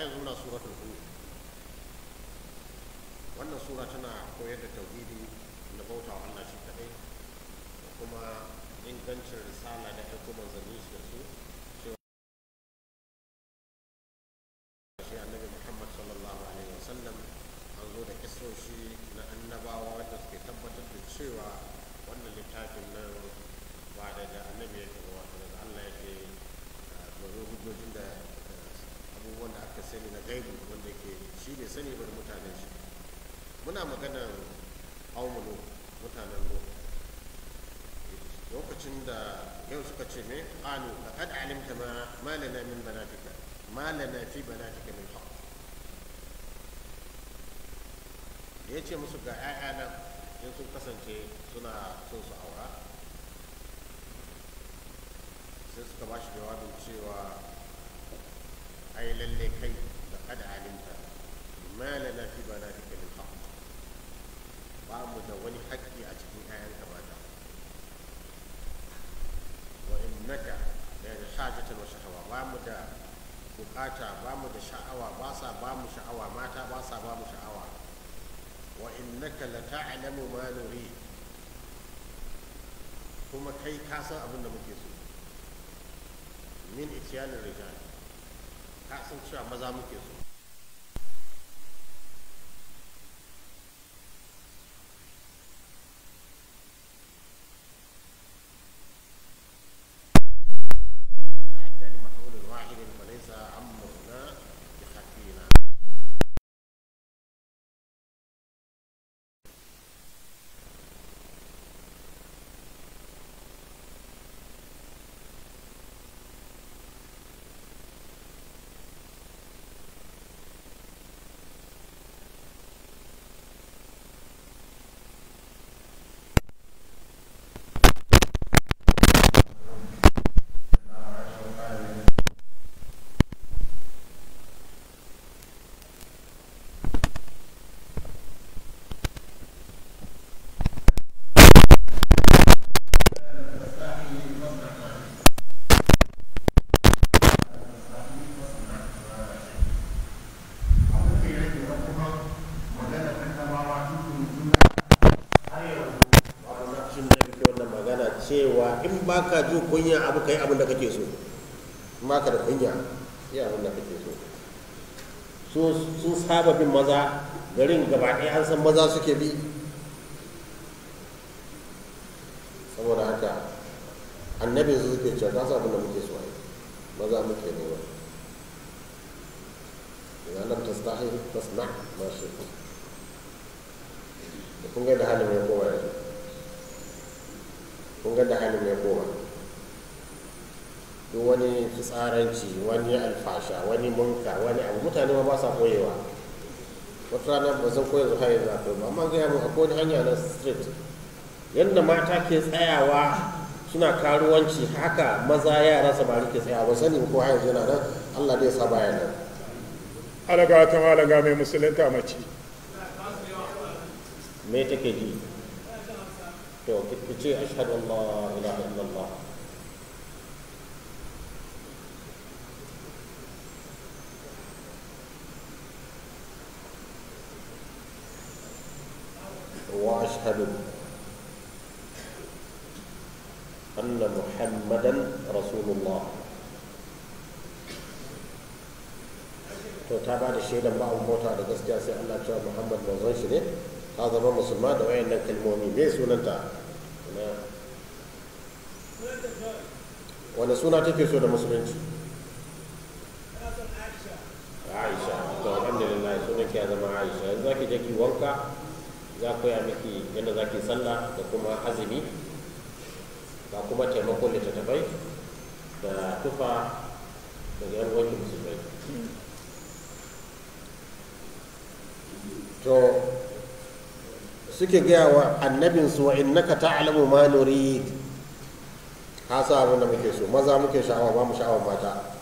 yanzu muna suratul hud wannan sura tana koyar da tauhidi da bauta wa Allah shi kadai da kuma ingancin risala da aiko manzanni su da su cewa shi annabi Muhammad sallallahu alaihi wasallam an zo da kisoshi na annabawa wanda suke tabbatar da cewa wannan littafin nan ba daga annabi yake ba wato daga Allah yake domin hujjojin da abubuwan da aka sani na gaibu wanda ke shi bai sani ba da mutanen shi muna maganar aumulo mutanen lo lokacin da yau suka ce me qalu laqad alimta ma ma lana min banatika ma lana fi banatika min haqq da yace musu ga 'ya'ya nan in sun kasance suna son su aura sai suka ba shi jawabin cewa ai lalle kai da kada alimta ma lana fi banatika min haqq ba mu da wani haƙƙi a cikin ƴaƴanka mata wa innaka la hajatan wa shahawa ba mu da bukata ba mu da sha'awa ba sa ba mu sha'awa mata ba sa ba mu sha'awa wa innaka la ta'lamu ma nuri kuma kai ka san abin da muke so min itiyanin rijal ka san cewa maza muke so وتعدى لمفعول واحد فليس امرنا بخفينا lokacin da kake wannan magana cewa in baka jin kunya abu kai abin da kake so in baka da kunya yi abin da kake so su sun saba bin maza garin gaba ɗaya an san maza suke bi saboda haka annabin su suke cewa ka san abin da muke so ai maza muke nema idan lam tastahi fasna ma shi da kun ga da halin ya koma yanzu kun ga da halin ya koma duk wani fitsaranci wani alfasha wani munka wani abu mutane ma ba sa koyewa wata rana ba zan koya zuwa yanzu akwai ba amma gaya mu akwai wani hanya na street yadda mata ke tsayawa suna karuwanci haka maza yara samari ke tsayawa ba sani ko yanzu yana nan allah dai sa baya nan alaga ta malaga mai musulunta mace me take ji to ki ce ashhadu an la ilaha illallah واشهد ان محمدا رسول الله to ta ba da shaidan ba abun bauta da gaskiya sai Allah cewa Muhammad manzon shi ne ta zama musulma da wayannan kalmomi me sunanta na wani suna take so da musulunci Aisha to alhamdulillah sunan ki ya zama Aisha yanzu zaki je ki wanka za ku ya miki yadda za ki sallah da kuma azumi ga kuma taimakon littattafai da tufa daga yan wanki musulmai to suke gaya wa annabinsu wa innaka ta'lamu ma nurid ka sa abin da muke so maza muke sha'awa ba mu sha'awa mata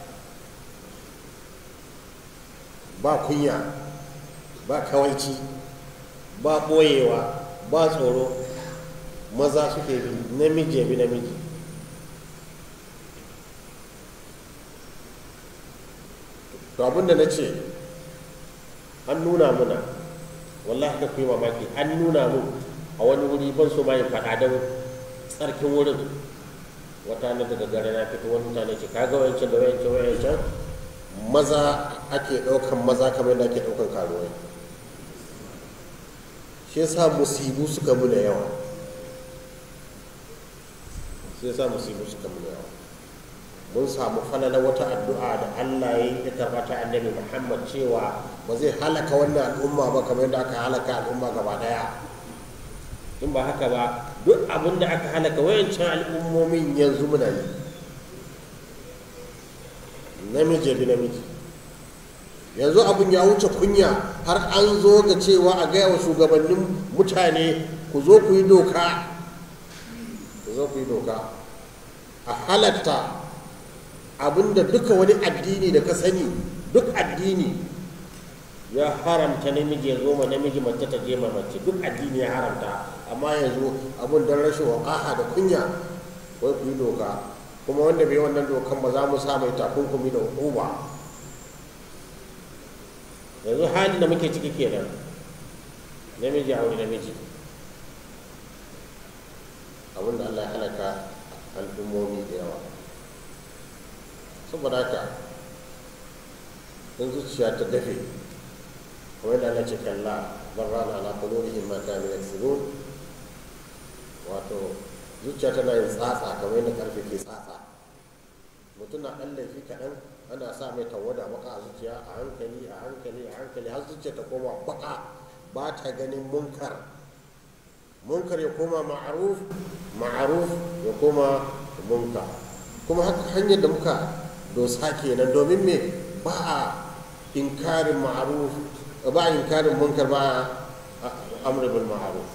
ba kunya ba kawaici ba ɓoyewa ba tsoro maza suke bi namiji ya bi namiji to abinda na ce an nuna muna wallahi ka kuyi mamaki an nuna mu a wani wuri ban so ma yin faɗa don tsarkin wurin wata na daga gare na fito wani mutane ce kaga wayancan da wayancan wayancan maza ake ɗaukan maza kamar yadda ake ɗaukan karuwai shi yasa musibu suka muna yawa shi yasa musibu suka muna yawa mun samu falala wata addu'a da Allah ya yi karɓa ta annabi Muhammad cewa ba zai halaka wannan al'umma ba kamar yadda aka halaka al'umma gaba daya in ba haka ba duk abin da aka halaka wayancan al'ummomin yanzu muna yi namiji bi namiji yanzu abin ya wuce kunya har an zo ga cewa a gaya wa shugabannin mutane ku zo ku yi doka ku zo ku yi doka a halatta abinda duka wani addini da ka sani duk addini ya haramta namiji ya zo ma namiji mace ta je ma mace duk addini ya haramta amma yanzu abin don rashin wakaha da kunya wai ku yi doka kuma wanda bai wannan dokan ba za mu sa mai takunkumi da hukuma yanzu halin da muke ciki kenan namiji a wani namiji abin da Allah ya halaka al'ummomi da yawa saboda haka in zuciya ta dafe kamar da Allah ce kalla barrana ala qulubihim ma kanu yaksubun wato zuciya tana yin tsatsa kamar yadda karfe ke tsatsa mutum na ɗan laifi kaɗan ana sa mai tawada baka a zuciya a hankali a hankali a hankali har zuciya ta koma baka ba ta ganin munkar munkar ya koma ma'aruf ma'aruf ya koma munkar kuma haka hanyar da muka dosa kenan domin me ba a inkarin ma'aruf ba a inkarin munkar ba a amr bil ma'aruf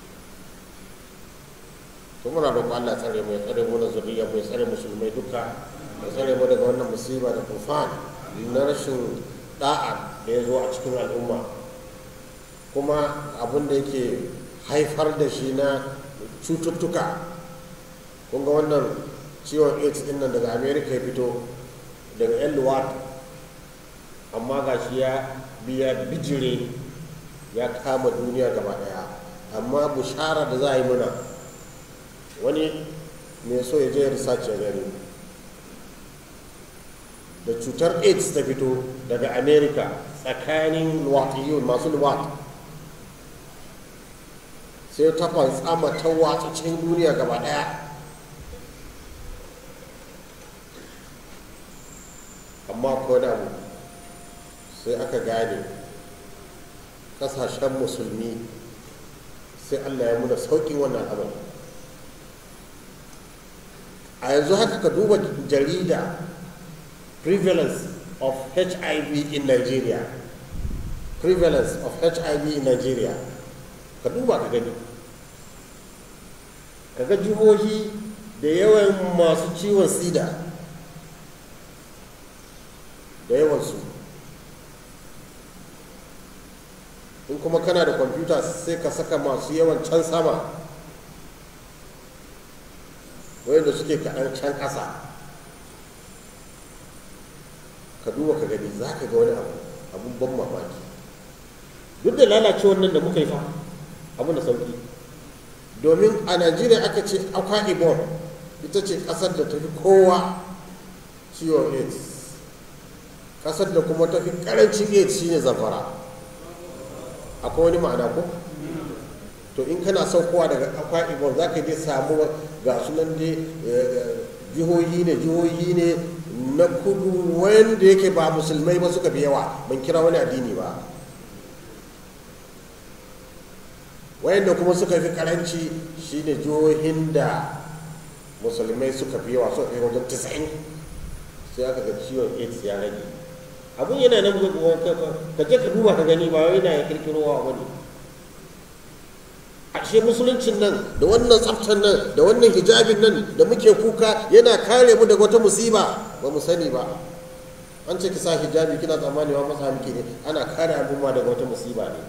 to muna roƙon Allah tsare mu ya tsare mu na zuriya mu ya tsare musulmai duka ya tsare mu daga wannan musiba da tufan na rashin da'a da ya zo a cikin al'umma kuma abin da yake haifar da shi na cututtuka kun ga wannan ciwon aids din nan daga america ya fito daga yan luwat amma ga shi ya biya bijire ya kama duniya gaba daya amma bushara da za a yi muna wani mai so ya je research ya gani da cutar aids ta fito daga america tsakanin luwatiyun masu luwat sai ta fantsama ta watsa cikin duniya gaba daya amma ko da mu sai aka gane kasashen musulmi sai allah ya muna sauƙin wannan abin a yanzu haka ka duba jarida prevalence of hiv in nigeria prevalence of hiv in nigeria ka duba ka gani ka ga jihohi da yawan masu ciwon sida da yawansu in kuma kana da kwamfuta sai ka saka masu yawan can sama wayanda suke kaɗan can ƙasa ka duba ka gani za ka ga wani abu abun ban mamaki duk da lalacewar nan da muka yi fa abu da sauki domin a najeriya aka ce akwa ibon ita ce ƙasar da ta fi kowa ciwon aids ƙasar da kuma ta fi ƙarancin aids shine zamfara akwai wani ma'ana ko to in kana saukowa daga akwa ibon za ka je samu ga sunan dai jihohi ne jihohi ne na kudu wanda yake ba musulmai ba suka fi yawa ban kira wani addini ba wayanda kuma suka fi karanci shine jihohin da musulmai suka fi yawa suka fi wajen 90 sai aka ga ciwon aids ya rage abun yana nan ka je ka duba ka gani ba wai na ya kirkirowa wani ashe musuluncin nan da wannan tsaftar nan da wannan hijabin nan da muke kuka yana kare mu daga wata musiba ba mu sani ba an ce ki sa hijabi kina tsammani wa masa miki ne ana kare al'umma daga wata musiba ne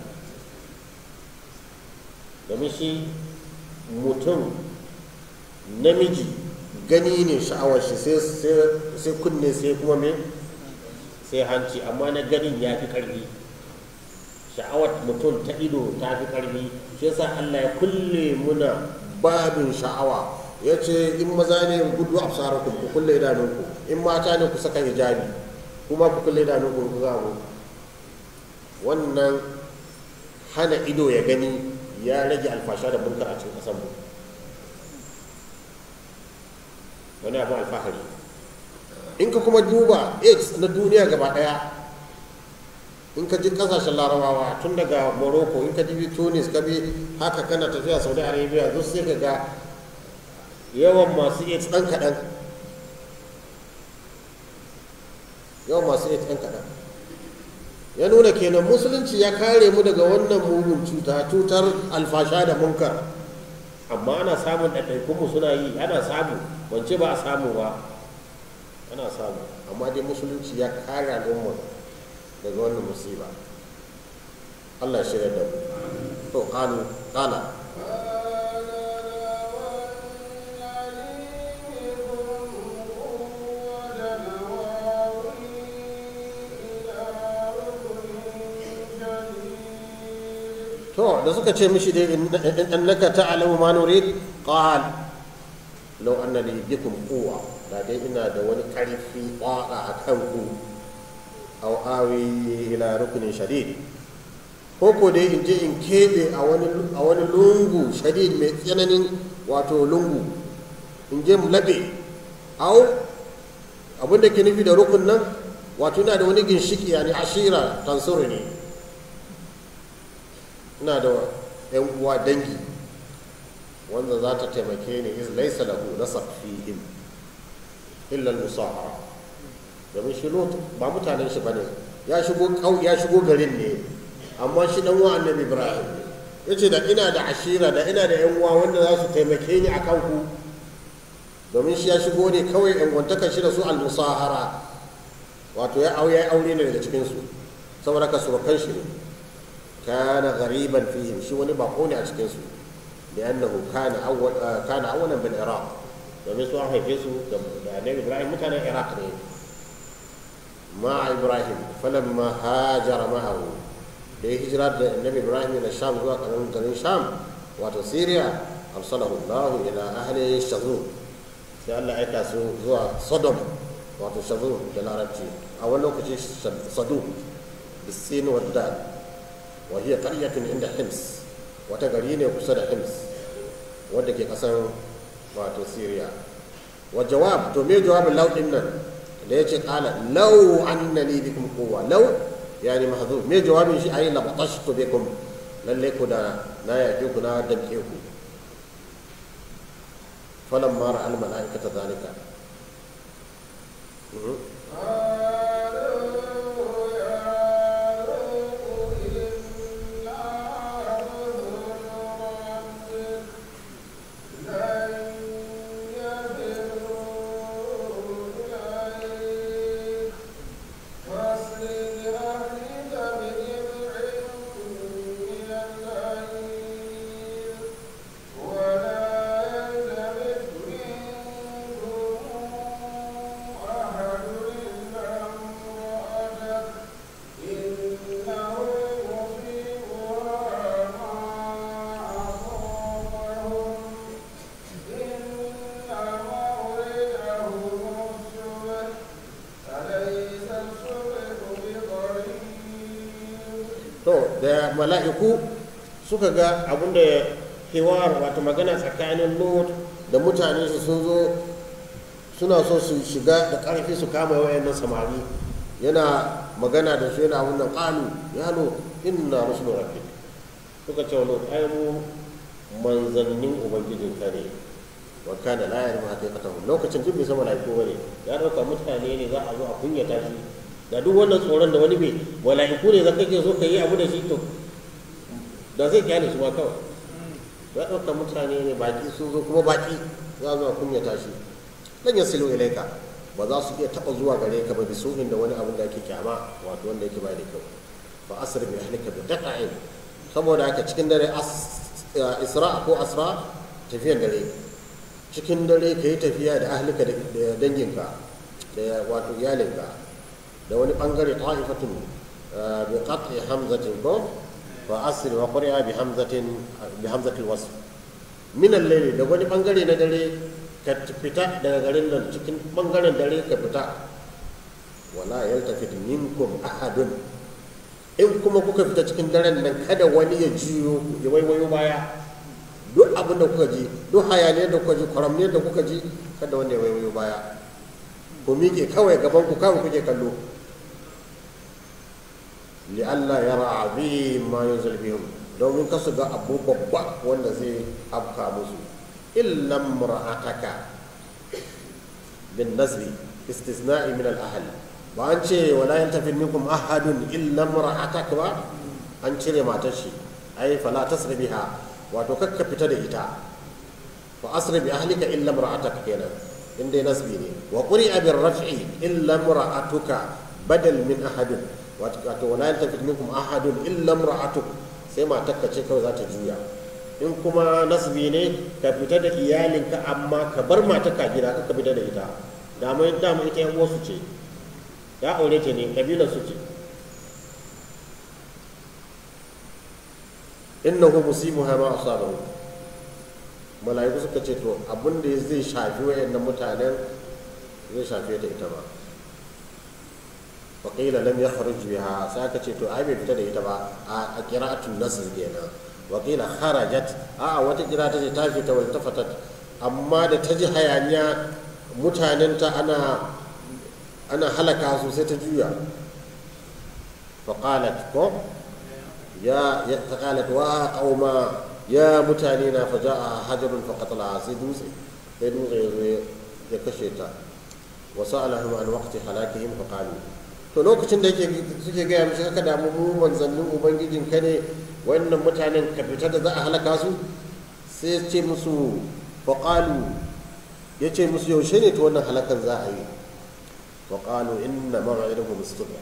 domin shi mutum namiji gani ne sha'awar shi sai kunne sai kuma me sai hanci amma na ganin ya fi ƙarfi sha'awar mutum ta ido ta fi ƙarfi shi yasa Allah ya kulle muna babin sha'awa ya ce in maza ne gudu a ku ku kulle idanunku in mata ne ku saka hijabi kuma ku kulle idanunku ku zamu wannan hana ido ya gani ya rage alfasha da munkar a cikin ƙasar mu wani abu alfahari in ka kuma duba aids na duniya gaba daya in ka ji kasashen larabawa tun daga morocco in ka ji tunis ka bi haka kana tafiya saudi arabia duk sai ka ga yawan masu aids ɗan kaɗan yawan masu aids ɗan kaɗan ya nuna kenan musulunci ya kare mu daga wannan mugun cuta cutar alfasha da munkar amma ana samun ɗaiɗaikunmu suna yi ana samu wance ba a samu ba ana samu amma dai musulunci ya kare al'umma daga wannan musiba Allah ya shirya da mu to qalu qala to da suka ce mishi dai innaka ta'lamu ma nurid qal law anna li bikum quwwa da dai ina da wani karfi kwada a kan ku aw awi ila rukunin shadid ko ko dai in je in kebe a wani a wani lungu shadid mai tsananin wato lungu in je mu labe aw abin da ke nufi da rukun nan wato ina da wani ginshiki yani ashira tansuru ne ina da yan uwa dangi wanda za ta taimake ni iz laisa lahu nasab fihim illa al-musahara domin shi lot ba mutanen shi bane ya shigo kau ya shigo garin ne amma shi dan uwa annabi ibrahim yace da ina da ashira da ina da yan uwa wanda za su taimake ni akan ku domin shi ya shigo ne kawai yan gwantaka shi da su al-musahara wato ya aure aure ne daga cikin su saboda ka surukan shi ne kana ghariban fihim shi wani bako ne a cikin su لأنه كان أول آه كان أولا بالعراق domin su an haife su da annabi ibrahim mutanen iraq ne ma ibrahim falamma hajara ma'ahu da ya hijira da annabi ibrahim da sham zuwa karamin garin sham wato syria arsalahu allah ila ahli shazun sai allah aika su zuwa sodom wato shazun da larabci a wani lokaci sadu bisin wadda wa hiya qaryatun inda hims wata gari ne kusa da hims wadda ke kasan wato syria wa jawab to me jawabin law din nan da yace qala law annani bikum quwwa law yani mahdhuf me jawabin shi ayi labatashtu bikum lalle ku da na yake ku na damke ku falamma ra'a al malaikata zalika to da mala'iku suka ga abin da hewar wato magana tsakanin lot da mutane su sun zo suna so su shiga da ƙarfi su kama wayannan samari yana magana da su yana abin da ƙalu ya lo inna rusul rabbik suka ce wa lot ai mu manzannin ubangijin ka ne wa kana la yarmu haqiqatahu lokacin duk bai san mala'iku bane ya dauka mutane ne za a zo a kunyata shi da duk wannan tsoron da wani bai mala'iku ne zaka ke so ka yi abu da shi to da zai kyale su ma kawai ya ɗauka mutane ne baki sun zo kuma baki za zo a kunyata shi dan ya silo ilaika ba za su iya taɓa zuwa gare ka ba bisuhin da wani abin da ake kyama wato wanda yake bai da kyau fa asr bi ahlika bi qata'in saboda haka cikin dare isra ko asra tafiyan dare cikin dare ka yi tafiya da ahlika da danginka da wato iyalinka da wani bangare ta'ifatun bi qat'i hamzatin ko fa asri wa qari'a bi hamzatin bi hamzatil wasf min al-layli da wani bangare na dare ka fita daga garin nan cikin bangaren dare ka fita wala yaltafit minkum ahadun in kuma kuka fita cikin daren nan kada wani ya jiyo ya waiwayo baya duk abin da kuka ji duk hayaniyar da kuka ji kwaramniyar da kuka ji kada wanda ya waiwayo baya ku miƙe kawai gaban ku kawai kuke kallo li'alla yara abin ma yunzil bihim domin kasu ga abu babba wanda zai afka musu illan mura'ataka bin nasbi istisna'i min al-ahl ba an ce wala yantafin minkum ahadun illa mura'ataka ba an cire matar shi ai fala tasri biha wato kakka fita da ita fa asri bi ahlika illa mura'ataka kenan inda nasbi ne wa quri'a bir raf'i illa mura'atuka badal min ahadin wato wala yantafit minkum ahadun illa imra'atuk sai matarka ce kawai za ta juya in kuma nasbi ne ka fita da iyalinka amma ka bar matarka gida ka fita da ita dama dama ita yan wasu ce ya aure ta ne kabilar su ce innahu musimuha ma asabahu mala'iku suka ce to abin da zai shafi wayannan mutanen zai shafe ta ita ba وقيل لم يخرج بها ساكت تو اي بيفتا da ita ba a qira'atul nasr kenan وقيل خرجت a wata kira ta ce ta fita wal tafatat amma da ta ji hayaniya mutanenta ana ana halaka su sai ta juya فقالت ko ya ya qalat wa qauma ya mutane na faja'a hajarun faqatala sai dutse sai dutse ya kashe ta وسألهم عن وقت هلاكهم فقالوا to lokacin da yake suke gaya mishi haka damu mu manzannin ubangijin ka ne wannan mutanen ka fita da za a halaka su sai ya ce musu faƙalu ya ce musu yaushe ne ta wannan halakan za a yi faƙalu inna mawa'idahum istibra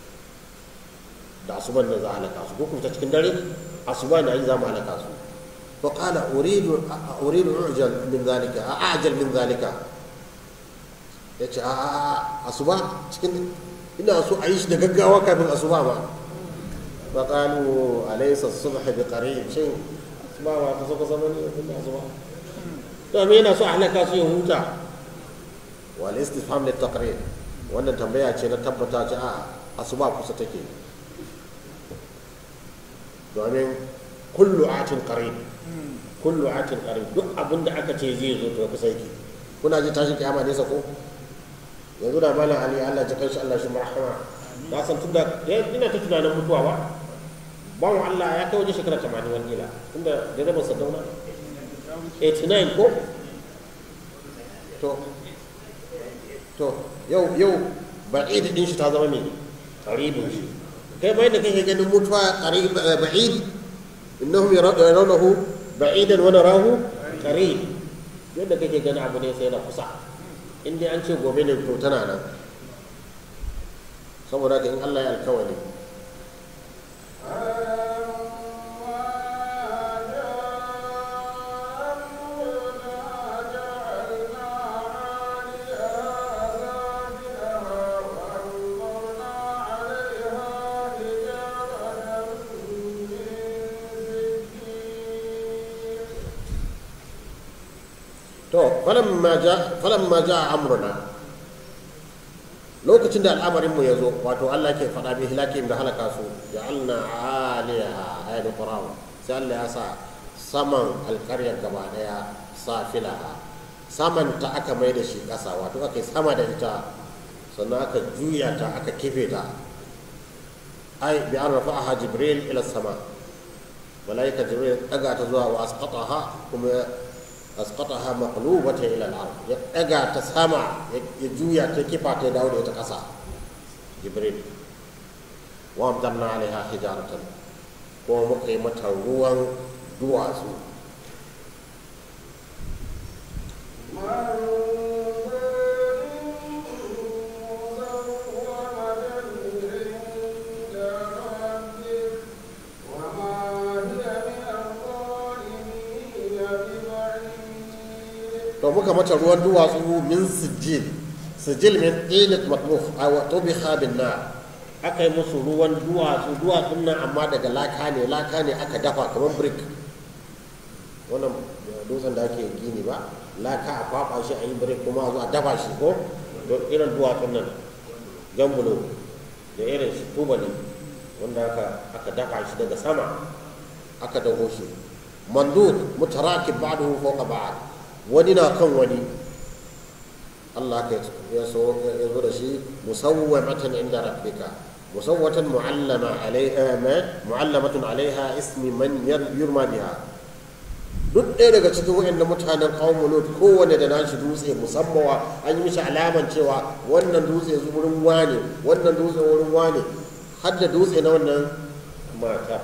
da asuban da za a halaka su ko kuma cikin dare asuba na yi za mu halaka su faƙala uridu uridu ujal min zalika a ajal min zalika ya ce a asuba cikin ina so a yi shi da gaggawa kafin asuba ba fa qalu alaysa as-subh bi qarib shin asuba ba ta saka zaman ne kun asuba to me yana so a halaka su ya huta wal istifham lit taqrir wannan tambaya ce na tabbata ce a asuba kusa take domin kullu atin qarib kullu atin qarib duk abinda aka ce zai zo to kusa yake kuna ji tashin kiyama ne sako yanzu da malam ali allah ji kanshi allah shi marhama na san tunda ina ta tunanin mutuwa ba bawan allah ya kai waje shekara tamanin wani ila tunda da zama sadauna 89 ko to to yau yau ba'id din shi ta zama me qaribin shi kai bai da kake ganin mutuwa qarib ba'id innahum yarawnahu ba'idan wa narahu qarib yadda kake ganin abu ne sai na kusa in dai an ce gobe ne to tana nan saboda ka in Allah ya alkawari to falamma ja falamma ja amruna lokacin da al'amarin mu yazo wato Allah ke faɗa bi hilakim da halaka su ja'alna 'aliyaha ayatu quraw sai Allah ya sa saman alƙaryar gaba daya safilaha saman ta aka mai da shi ƙasa wato aka sama da ita sannan aka juya ta aka kife ta ai bi an rafa'aha jibril ila sama malaika jibril daga ta zuwa wa asqataha kuma asqataha maqlubatan ila al-ard ya daga ta sama ya juya ta kifa ta dawo da ita kasa jibril wa amdanna alaiha hijaratan ko muka yi mata ruwan duwatsu to muka mata ruwan duwatsu min sijil sijil min tinat matbukh aw tubiha bin nar aka yi musu ruwan duwatsu duwatsun nan amma daga laka ne laka ne aka dafa kamar brick wannan dutsen da ake gini ba laka a kwaba shi a yi brick kuma a zo a dafa shi ko don irin duwatsun nan jambulo da irin shi tubali wanda aka aka dafa shi daga sama aka dago shi mandud mutarakib ba'dahu fawqa ba'd wani na kan wani Allah ka ya so ya zo da shi musawwamatan inda rabbika musawwatan mu'allama alaiha ma mu'allamatun alaiha ismi man yurma biha duk ɗaya daga cikin waɗanda mutanen kawon lut kowane da nashi dutse musamman an yi mishi alaman cewa wannan dutse wurin wane wannan dutse wurin wane har da dutse na wannan mata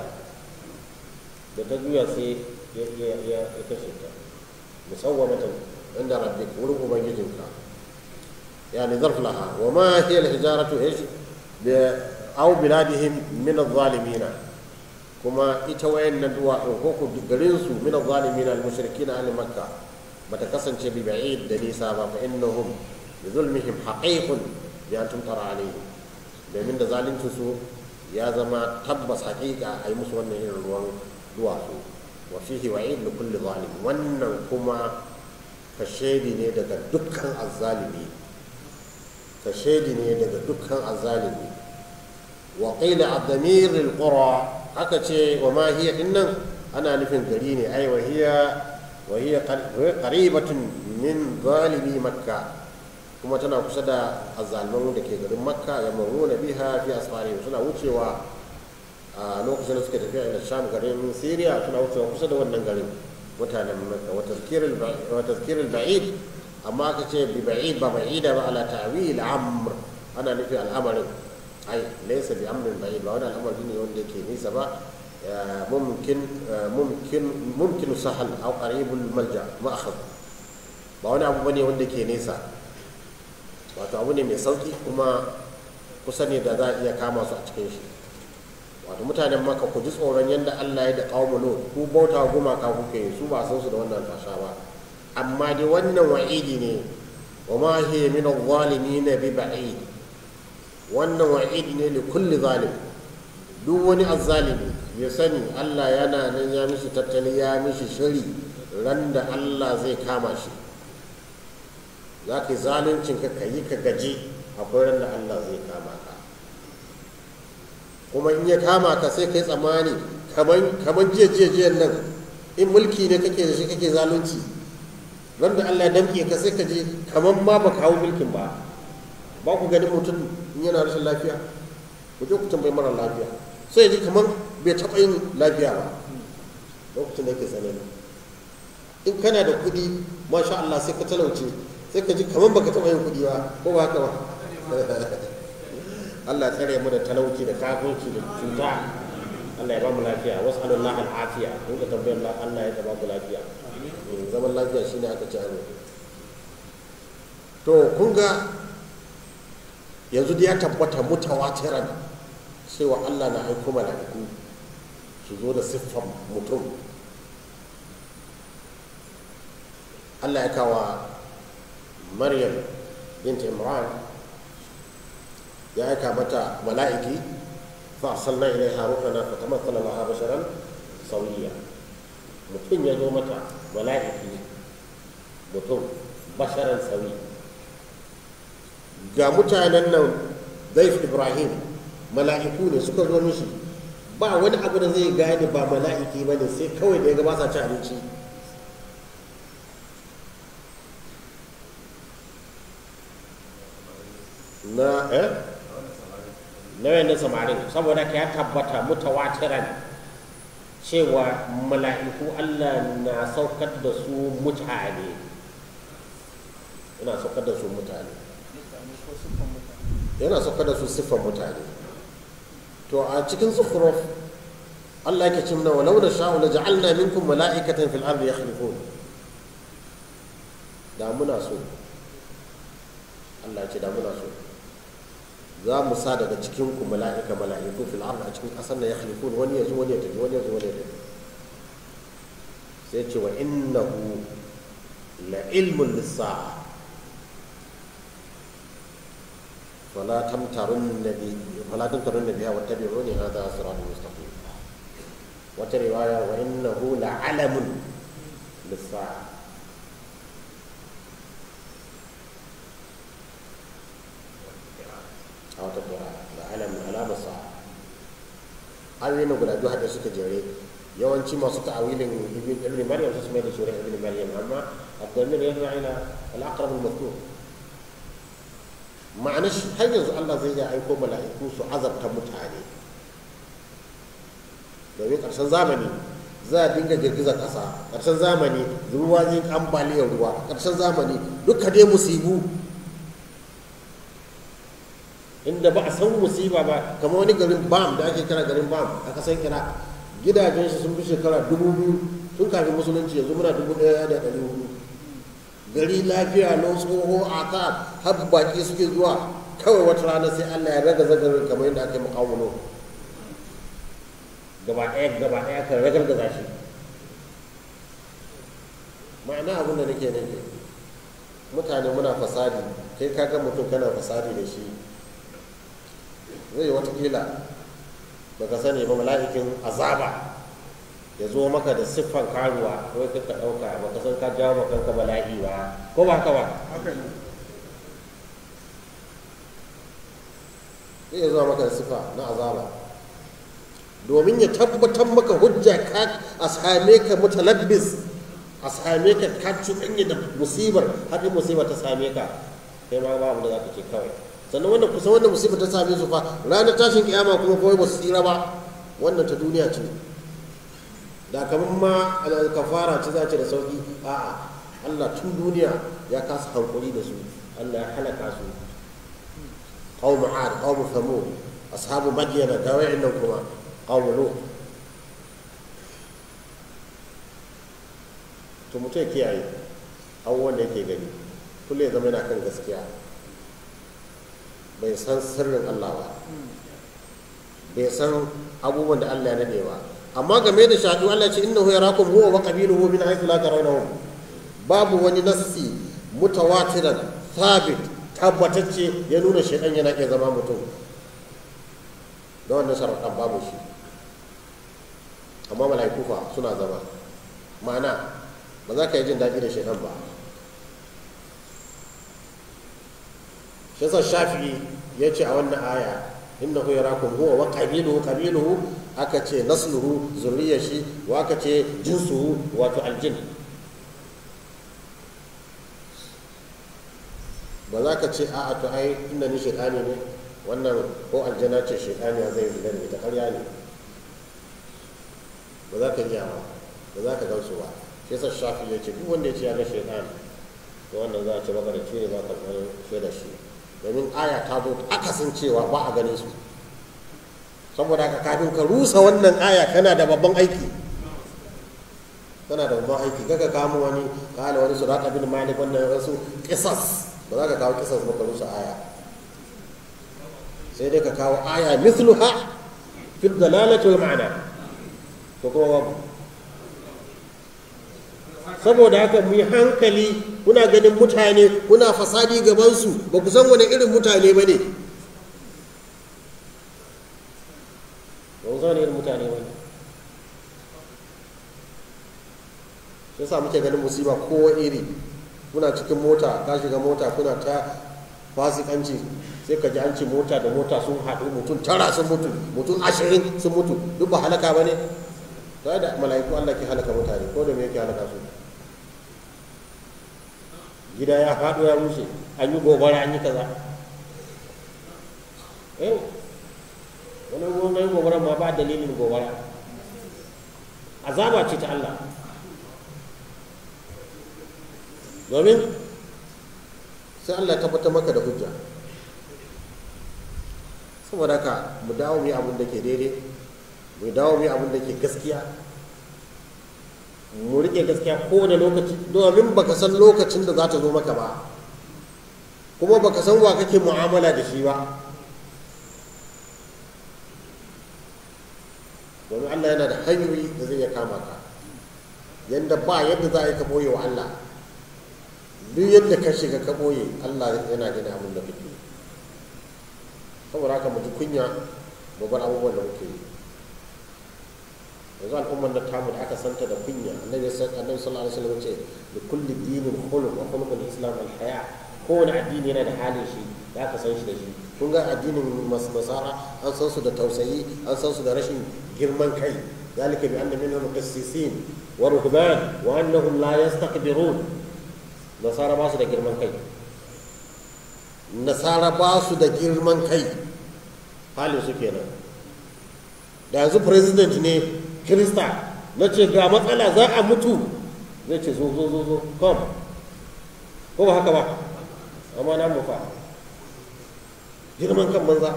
da ta juya sai ya kashe ta musawwamatan inda rabbik wurin ubangijinka yani zarf laha wa ma hiya al-hijaratu ish bi aw biladihim min adh-dhalimin kuma ita wayannan duwa ko ko garin su min adh-dhalimin al-mushrikin ahli makkah bata kasance bi ba'id da nisa ba fa innahum bi zulmihim haqiqun bi an tumtara alayhi domin da zalunci su ya zama tabbas haƙiƙa a yi musu wannan irin ruwan duwatsu wa fihi wa'id li kulli zalim wannan kuma kashedi ne daga dukkan azzalimi kashedi ne daga dukkan azzalimi wa qila ad-damir al-qura aka ce wa ma hiya dinnan ana nufin gari ne ai wa hiya wa hiya qaribatun min zalimi makka kuma tana kusa da azzalman da ke garin makka ya maruna biha fi asfari suna wucewa a lokacin da suka tafiya ila sham garin syria suna wucewa kusa da wannan garin mutanen makka wa tazkirul ba'id amma aka ce bi ba'id ba ba'ida ba ala ta'wil amr ana nufi al'amarin ai laysa bi amrin ba'id ba wani al'amari ne wanda yake nisa ba mumkin mumkin mumkin sahal aw qaribul malja ma'akhad ba wani abu bane wanda ke nesa wato abu ne mai sauki kuma kusa ne da za a iya kama su a cikin shi wato mutanen maka ku ji tsoron yadda allah ya da kawo lot ku bauta gumaka kuke yi su ba san su da wannan fasha ba amma dai wannan wa'idi ne wa ma hiya min adh-dhalimin bi ba'id wannan wa'idi ne li kulli zalim duk wani azzalimi ya sani allah yana nan ya mishi tattali ya mishi shiri ran da allah zai kama shi za ka yi zaluncin ka ka yi ka gaji akwai ran da Allah zai kama ka kuma in ya kama ka sai ka yi tsammani kamar jiya jiya jiyan nan in mulki ne kake da shi kake zalunci ran da Allah ya damke ka sai ka je kamar ma ba kawo mulkin ba ba ku ganin mutum in yana rashin lafiya ku je ku tambayi mara lafiya sai ji kamar bai taɓa yin lafiya ba lokacin da yake tsanani in kana da kuɗi masha Allah sai ka talauce sai ka ji kamar baka taɓa yin kuɗi ba ko ba haka ba Allah ya tsare mu da talauci da kafirci da cuta Allah ya ba mu lafiya wasu Allah al'afiya kun ka tambayar Allah ya ba mu lafiya zaman lafiya shine aka ci aro to kun ga yanzu da ya tabbata mutawatiran cewa Allah na aiko mala'iku su zo da siffan mutum Allah ya kawa maryam bint imran ya aika mata mala'iki fa arsalna ilaiha ruhana fa tamassala laha basharan sawiya mutum ya zo mata mala'iki mutum basharan sawi ga mutanen nan zaif ibrahim mala'iku ne suka zo mishi ba wani abu da zai gane ba mala'iki ba ne sai kawai da ya ga ba sa ci abinci na eh na wayannan samarin saboda ka ya tabbata mutawatiran cewa mala'iku Allah na saukar da su mutane yana saukar da su mutane yana saukar da su siffan mutane to a cikin zukhruf Allah yake ce mana walau da sha'u la ja'alna minkum mala'ikatan fil ardi yakhlifun da muna so Allah ce da muna so za mu sa daga cikin ku mala'ika mala'iku fil ardi a cikin kasar na yakhlifun wani yazo wani ya tafi wani yazo wani ya tafi sai ce wa innahu la ilmun lis-sa'a فلا تمترن بي فلا تمترن بها واتبعوني هذا صراط مستقيم وترواية وإنه لعلم للساعة أو تقرأ لعلم علام الساعة ayoyi na guda biyu haɗe suka jere yawanci masu ta'awilin ibn maryam su mai da shi ibn maryam amma abdulmir ya ila al-aqrab al-mazkur ma'ana shi har yanzu Allah zai iya aiko mala'iku su azabta mutane domin ƙarshen zamani za a dinga girgizar ƙasa ƙarshen zamani ruwa zai ambaliyar ruwa ƙarshen zamani duka dai musibu inda ba a san musiba ba kamar wani garin bam da ake kira garin bam a kasan kira gidajen shi sun fi shekara dubu biyu tun kafin musulunci yanzu muna dubu ɗaya da ɗari hudu gari lafiya lau tsoho a ka har baki suke zuwa kawai wata rana sai allah ya raga zagarin kamar yadda aka yi makawuno gaba ɗaya gaba ɗaya kan ragar gaza shi ma'ana abin da nake nufi mutane muna fasadi kai kaga mutum kana fasadi da shi zai yi watakila baka sani ba mala'ikin azaba ya zo maka da siffan karuwa ko ka ɗauka baka san ka jawo maka kanka bala'i ba ko ba haka ba zai zo maka da siffa na azaba domin ya tabbatar maka hujja ka a same ka mutalabbis a same ka ka cuɗanya da musibar har musibar ta same ka kai ma ba abu da za ka ce kawai sannan wannan kusa wannan musibar ta same su fa ranar tashin kiyama kuma kawai ba su tsira ba wannan ta duniya ce da kamar ma kafara ce za ce da sauki a'a Allah tun duniya ya kasa hankuri da su Allah ya halaka su qawmu ad qawmu thamud ashabu madyana da wa'annan kuma qawmu lut to mutum kiyaye abubuwan da yake gani kullum ya zama yana kan gaskiya bai san sirrin Allah ba bai san abubuwan da Allah ya nade ba amma game da shaɗu Allah ce innahu yarakum huwa wa qabiluhu min haythu la tarawnahum babu wani nassi mutawatiran thabit tabbatacce ya nuna shaidan yana iya zama mutum da wannan sharaɗan babu shi amma mala'iku fa suna zama ma'ana ba za ka yi jin daɗi da shaidan ba shi yasa shafi'i ya ce a wannan aya innahu yarakum huwa wa qabiluhu qabiluhu aka ce nasluhu zurriyar shi wa aka ce jinsuhu wato aljin ba za ka ce a'a to ai inda ni shaitani ne wannan ko aljana ce shaitani zai zina ne ta karya ne ba za ka iya ba ba za ka gamsu ba shi yasa shafi ya ce duk wanda ya ce ya ga shaitani to wannan za a ce maka da ne ba ka san da shi domin aya ta zo akasin cewa ba a ganin su saboda haka kafin ka rusa wannan aya kana da babban aiki kana da babban aiki kaga kamo wani kala wani su raka bin malik wannan wasu kisas ba za ka kawo kisas ba ka rusa aya sai dai ka kawo aya mithluha fil dalalati wal ma'ana to kuma babu saboda haka mu yi hankali kuna ganin mutane kuna fasadi gabansu ba ku san wani irin mutane ba ne ba ku san wani irin mutane ba ne shi sa muke ganin musiba kowa iri kuna cikin mota ka shiga mota kuna ta fasikanci sai ka ji an ce mota da mota sun haɗu mutum tara sun mutu mutum ashirin sun mutu duk ba halaka ba ne ta da mala'iku Allah ke halaka mutane ko da me yake halaka su gida ya faɗo ya rushe an yi gobara an yi kaza eh wani wani gobara ma ba dalilin gobara azaba ce ta Allah domin sai Allah ya tabbatar maka da hujja saboda haka mu dawo mu yi abin da ke daidai mu dawo mu yi abin da ke gaskiya mu rike gaskiya kowane lokaci domin baka san lokacin da za ta zo maka ba kuma baka san wa kake mu'amala da shi ba domin Allah yana da hanyoyi da zai iya kama ka yadda ba yadda za a yi ka ɓoye wa Allah duk yadda ka shiga ka ɓoye Allah yana gani abin da kake saboda haka mu ji kunya mu bar abubuwan da muke yi yanzu al'ummar da tamu da aka santa da kunya annabi annabi sallallahu alaihi wasallam ce da kulli dinin khuluq wa khuluqul islam al haya kowane addini yana da halin shi da aka san shi da shi kun ga addinin nasara an san su da tausayi an san su da rashin girman kai ذلك بأن منهم قسيسين ورهبان وأنهم لا يستكبرون نصارى باسو da girman kai nasara ba su da girman kai halin su kenan da yanzu president ne krista na ce ga matsala za a mutu zai ce zo zo zo zo kom ko ba haka ba amma na mufa girman kan banza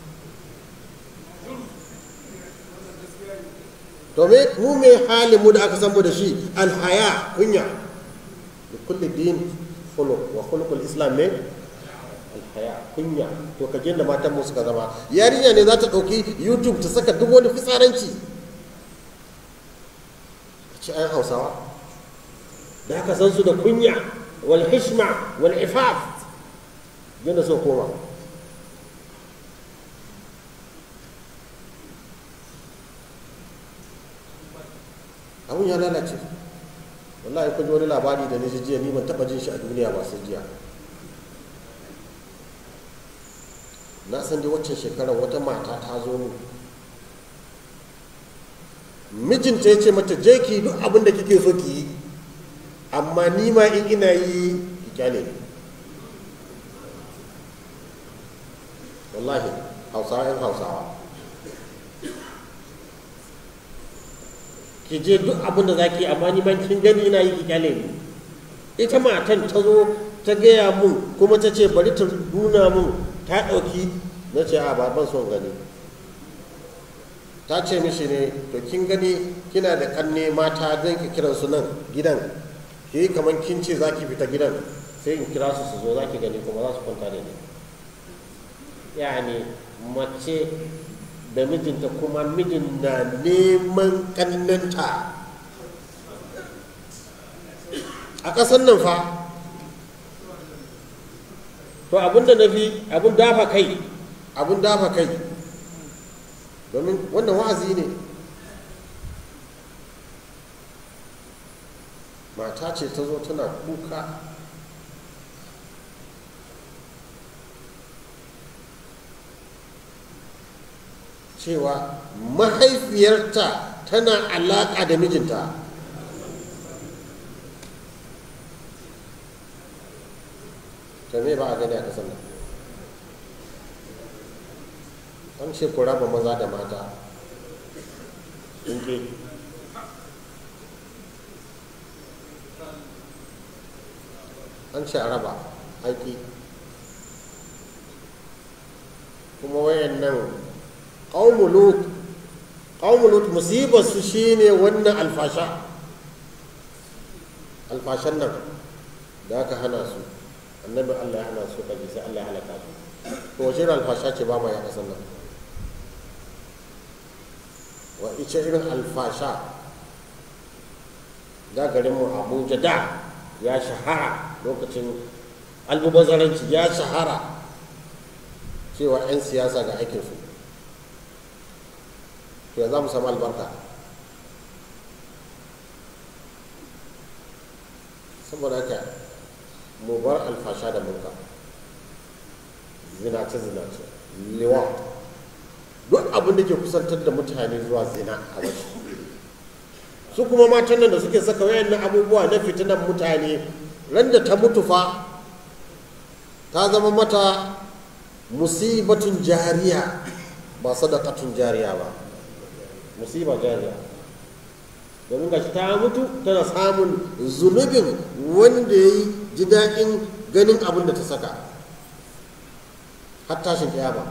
to me mu me halin mu da aka san mu da shi alhaya kunya da kulli din khuluq wa khuluqul islam ne alhaya kunya to ka da matan mu suka zama yarinya ne za ta ɗauki youtube ta saka duk wani fitsaranci ci ayan hausawa da aka san su da kunya wal hishma wal ifaf yadda so koma abun ya lalace wallahi kun ji wani labari da ni jiya ni ban taba jin shi a duniya ba sai jiya na san dai waccan shekarar wata mata ta zo mu mijinta ya ce mata je ki duk abin da kike so ki yi amma ni ma in ina yi ki kyale ni wallahi hausawa yan hausawa ki je duk abin da zaki amma ni ma kin gani ina yi ki kyale ni ita matan ta zo ta gaya mun kuma ta ce bari ta nuna mun ta ɗauki na ce a ban son gani ta ce mishi ne to kin gani kina da kanne mata zan ki kiran su nan gidan ki yi kamar kin ce za ki fita gidan sai in kira su su zo za ki gani kuma za su kwanta da ni yani mace da mijinta kuma mijin na neman kannanta a ƙasar nan fa to abinda na fi abin dafa kai abin dafa kai domin wannan wa'azi ne mata ce ta zo tana kuka cewa mahaifiyarta tana alaƙa da mijinta ta me ba a gani a ƙasar nan an ce ku raba maza da mata in ke an ce a raba aiki kuma wayan nan ƙaunulut ƙaunulut musibarsu shi ne wannan alfasha alfashan nan da aka hana su annabin allah ya hana su kaji sai allah ya halaka su to wace irin alfasha ce ba ma ya kasan nan wa ice irin alfasha da garinmu abuja da ya shahara lokacin albubazaranci ya shahara cewa 'yan siyasa ga aikinsu to ya za mu samu albarka saboda haka mu bar alfasha da mulka zinace-zinace lewa duk abin da ke kusantar da mutane zuwa zina a wasu su kuma matan nan da suke saka wayannan abubuwa na fitinan mutane ran da ta mutu fa ta zama mata musibatun jariya ba sadakatun jariya ba musiba jariya domin gashi ta mutu tana samun zunubin wanda ya yi ji daɗin ganin abin da ta saka har tashin kiyama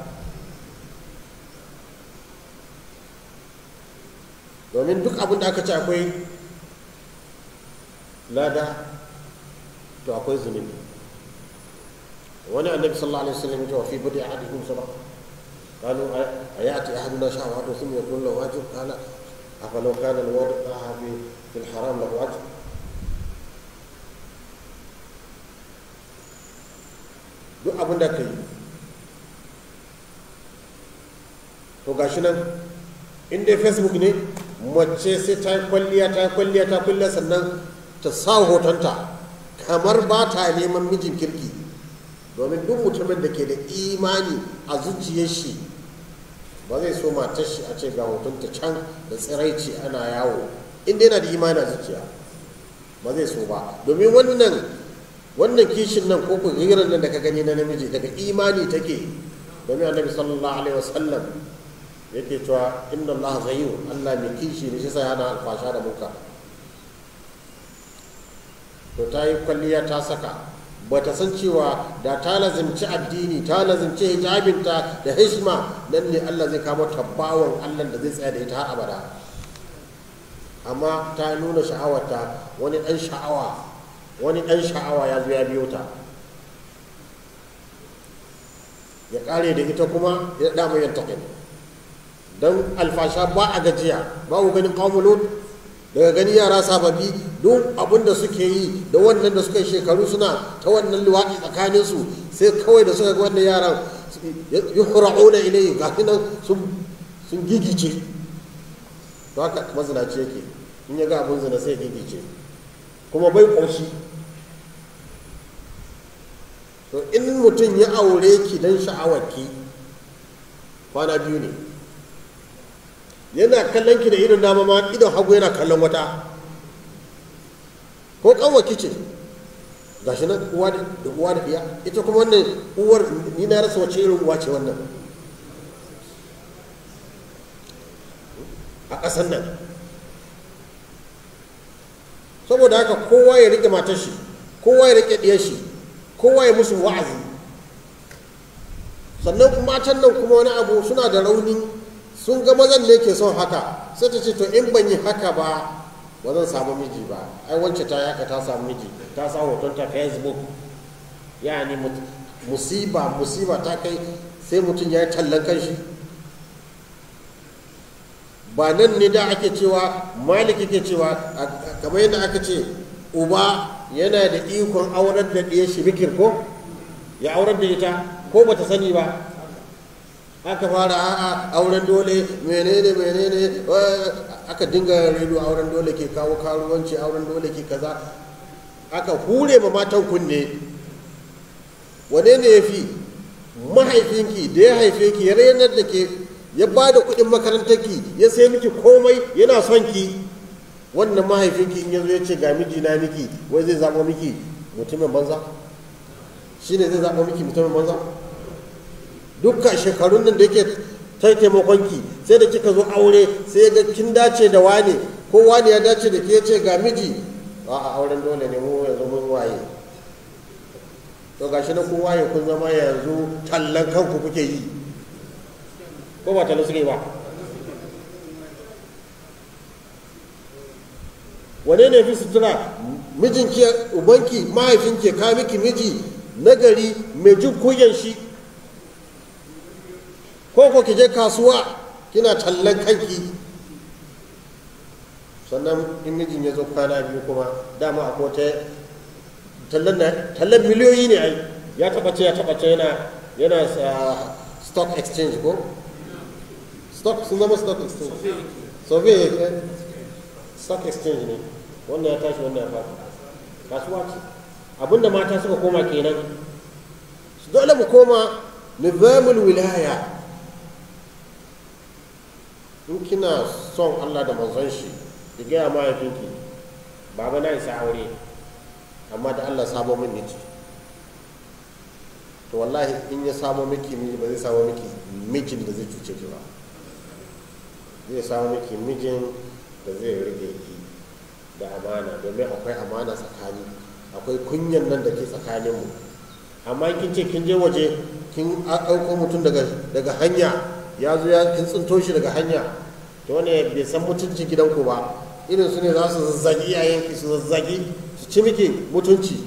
domin duk abin da aka ce akwai lada to akwai zunubi wani annabi sallallahu alaihi wasallam ya fi budi ahadikum sadaqa قالوا أيأتي أحدنا شهوته ثم يكون له أجر قال أفلو كان الوضع في في الحرام له أجر duk abin da ka yi gashi nan in dai facebook ne mace sai ta yi kwalliya ta yi kwalliya ta kwalliya sannan ta sa hotonta kamar ba ta neman mijin kirki domin duk mutumin da ke da imani a zuciyar shi ba zai so matar shi a ce ga hotonta can da tsiraici ana yawo inda yana da imani a zuciya ba zai so ba domin wannan wannan kishin nan ko ku hirar nan da ka gani na namiji daga imani take domin annabi sallallahu alaihi wasallam yake cewa inna Allah ghayyu Allah mai kishi ne shi sai yana alfasha da muka to ta yi kwalliya ta saka ba ta san cewa da ta lazimci addini ta lazimci hijabinta da hishma nan ne Allah zai kama tabbawan Allah da zai tsaya da ita har abada amma ta nuna sha'awarta wani ɗan sha'awa wani ɗan sha'awa ya zo ya biyo ta ya ƙare da ita kuma ya dama yin taƙin don alfasha ba a gajiya ba ku ganin ƙawulun daga gani yara sababbi duk abin da suke yi da wannan da suka yi shekaru suna ta wannan luwaɗi tsakaninsu sai kawai da suka ga wannan yaran yi hura'una ilayi ga nan sun gigice to haka mazinaci yake in ya ga abin zina sai gigice kuma bai ƙoshi to in mutum ya aure ki don sha'awarki kwana biyu ne yana kallon ki da idon dama ma idon hagu yana kallon wata ko kanwaki ce gashi nan uwa da uwa da iya ita kuma wannan uwar ni na rasa wace irin uwa ce wannan a ƙasar nan saboda haka kowa ya rike matar shi kowa ya rike ɗiyar shi kowa ya musu wa'azi sannan matan nan kuma wani abu suna da rauni sun ga mazan ne ke son haka sai ta ce to in ban yi haka ba ba zan samu miji ba ai wance ta haka ta samu miji ta sa hoton ta facebook yani musiba musiba ta kai sai mutum ya yi tallan kanshi ba nan ne da ake cewa maliki ke cewa kamar yadda aka ce uba yana da ikon aurar da ɗaya shi bikir ko ya aurar da ita ko bata sani ba aka fara a'a auren dole menene menene aka dinga redo auren dole ke kawo karuwanci auren dole ke kaza aka hure ma matan kunne wane ne ya fi mahaifinki da ya haife ki ya rayanar da ke ya ba da kuɗin makarantarki ya sai miki komai yana son ki wannan mahaifinki in yanzu ya ce ga miji na miki wai zai zaɓo miki mutumin banza shi ne zai zaɓo miki mutumin banza dukkan shekarun nan da yake ta taimakon ki sai da kika zo aure sai ga kin dace da wane ko wane ya dace da ke ce ga miji a a auren dole ne mu yanzu mun waye to gashi na kun waye kun zama yanzu tallan kanku kuke yi ko ba tallan suke ba wane ne fi sutura mijinki ubanki mahaifinki ka miki miji nagari mai jin kuyan shi ko ko ki je kasuwa kina tallan kanki sannan in mijin ya zo kwana biyu kuma dama a kota tallan miliyoyi ne ai ya taba ce ya taba ce yana yana stock exchange ko stock sun zama stock exchange sobe stock exchange ne wannan ya tashi wannan ya fara kasuwa ce abinda mata suka koma kenan dole mu koma nizamul wilaya in kina son Allah da manzon shi ki gaya mahaifinki baba na isa aure amma da Allah samo min miji to wallahi in ya samo miki miji ba zai samo miki mijin da zai cuce ki ba zai samo miki mijin da zai rage ki da amana domin akwai amana tsakani akwai kunyan nan da ke tsakaninmu amma kin ce kin je waje kin ɗauko mutum daga hanya ya zo ya kin tsinto shi daga hanya to wani bai san mutunci gidanku ba irin su ne za su zazzagi yayanki su zazzagi su ci miki mutunci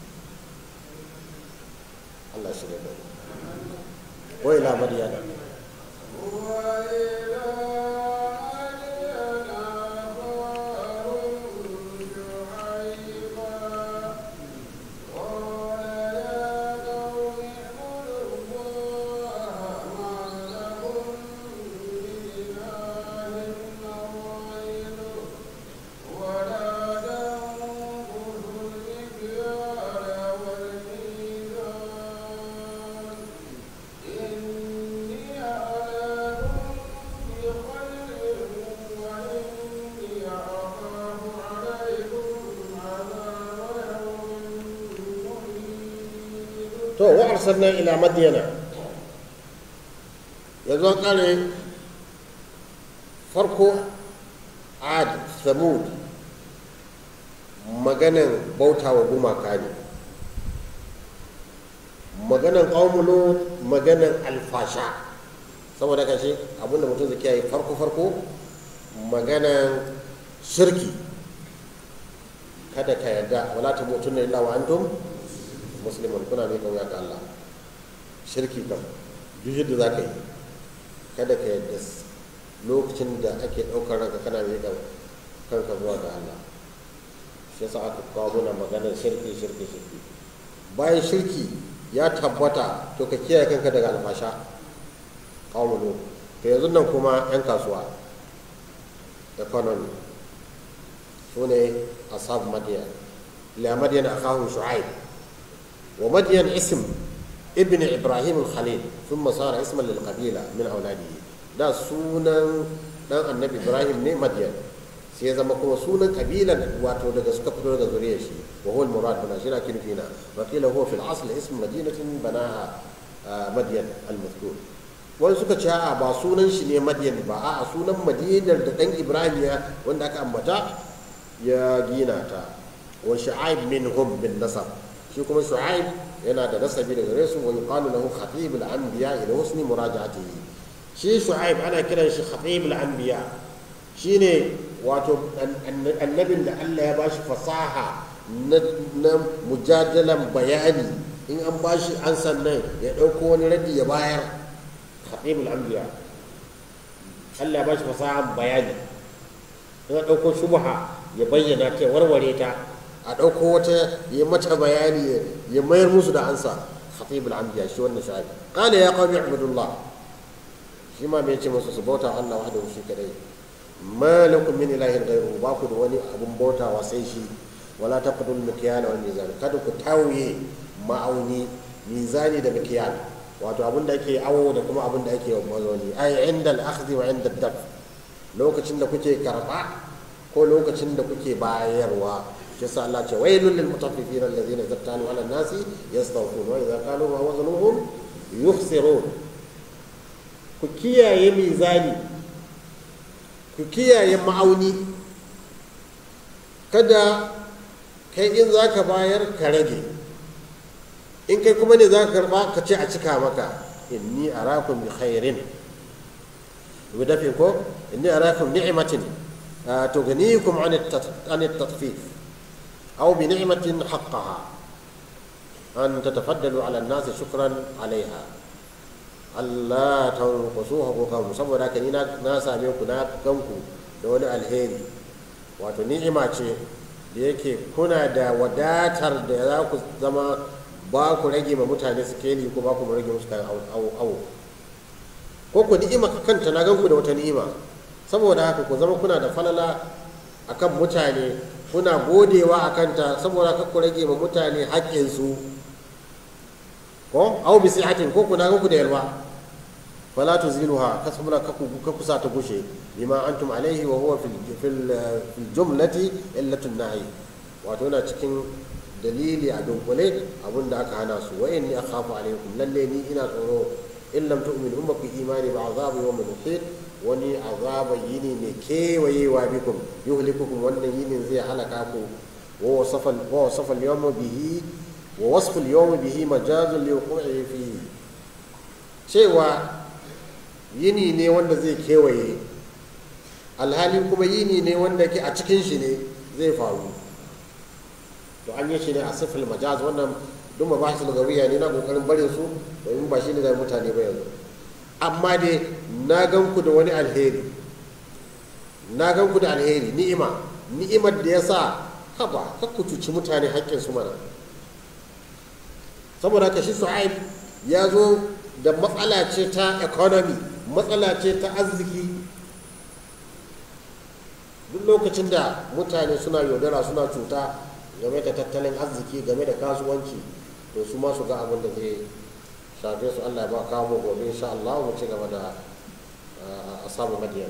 Allah shi da wai labari yana to wa arsalna ila madyana yanzu an kare farko ad samud maganan bauta wa gumaka ne maganan ƙaumulo maganan alfasha saboda kashe abinda mutum zai kiyaye farko farko maganan shirki kada ka yarda wala ta mutum illa wa antum muslimun kuna ne kauya ga Allah shirki kam duk yadda za ka yi kada ka yarda lokacin da ake ɗaukar ranka kana mai kanka zuwa ga Allah shi yasa aka kawo muna maganar shirki shirki shirki bayan shirki ya tabbata to ka kiyaye kanka daga alfasha kawo to yanzu nan kuma 'yan kasuwa economy su ne asab madiyan ila madiyan akahu shu'aib wa madiyan ism ibn ibrahim khalil ثم صار اسما للقبيله من اولاده da sunan dan annabi ibrahim ne madiyan sai ya zama kuma sunan kabilan wato daga suka fito daga zuriyar shi wa huwa al-murad bana shi na kirfina wa qila huwa fil asl ism madinatin banaha madyan al-mazkur wani suka ce a ba sunan shi ne madyan ba a sunan madinar da dan ibrahim ya wanda aka ambata ya gina ta wa shu'aib minhum bin nasab shi kuma shu'aib yana da nasabi daga gare su wa yuqalu lahu khatib al-anbiya ila husni muraja'atihi shi shu'aib ana kiran shi khatib al-anbiya shine wato annabin da Allah ya bashi fasaha na mujadalan bayani in an bashi an sannan ya ɗauko wani radi ya bayar khatibul anbiya Allah ya bashi fasaha bayani in an ɗauko shubha ya bayyana ta warware ta a ɗauko wata ya mata bayani ya mayar musu da ansa khatibul anbiya shi wannan shafi qala ya qawmi ibudullah shi ma me yace musu su bauta Allah wahdahu shi kadai ma lakum min ilahin ghayruhu ba ku da wani abun bautawa sai shi wala taqdul mikyala wal mizan kada ku tauye ma'auni mizani da mikyal wato abin da ake awo da kuma abin da ake mazoni ai inda al-akhdhi wa inda ad lokacin da kuke karba ko lokacin da kuke bayarwa shi sa Allah ce wailul lil mutaffifin alladhina zattalu ala nasi yastawfun wa idza qalu wa wazanuhum yukhsirun ku kiyaye mizani ku kiyaye ma'auni kada kai in za ka bayar ka rage in kai kuma ne za ka karba ka ce a cika maka inni arakum bi khairin bi dafi ko inni arakum ni'matin tughnikum an at-tatfif aw bi ni'matin haqqaha an tatafaddalu ala an-nas shukran alaiha Allah ta kwaso haƙoƙanmu saboda haka ni na same ku na ganku da wani alheri wato ni'ima ce da yake kuna da wadatar da za ku zama ba ku rage ma mutane su keli ko ba ku rage musu kayan awo ko ku ni'ima kanta na ganku da wata ni'ima saboda haka ku zama kuna da falala akan mutane kuna godewa a kanta saboda haka ku rage ma mutane haƙƙinsu ko au bi sihatin ko ku na ganku da yalwa فلا تزيلها كسبنا ككسا تغشي بما انتم عليه وهو في في الجمله الا النهي wato yana cikin dalili a dunkule abin da aka hana su wa inni akhafu alaikum lalle ni ina tsoro in lam tu'minu in baku imani ba azabu yawm muhit wani azaba yini ne kewayewa bikum yuhlikukum wannan yinin zai halaka ku wa wasafa wa wasafa al-yawma bihi wa wasfu al-yawma bihi majazun li wuqu'i fi cewa yini ne wanda zai kewaye alhali kuma yini ne wanda ke a cikin shi ne zai faru to an yi shi ne a sifil majaz wannan duk ma ba shi lugawiya ne na kokarin barin su domin ba shi ne da mutane ba yanzu amma dai na gan ku da wani alheri na gan ku da alheri ni'ima ni'imar da ya sa haba kar ku cuci mutane haƙƙin su mana saboda haka shi su'aib ya zo da matsala ce ta economy matsala ce ta arziki duk lokacin da mutane suna yaudara suna cuta game da tattalin arziki game da kasuwanci to su ma su ga abin da zai shafe su allah ba kawo mu gobe insha allah mu ci gaba da asabu madiyan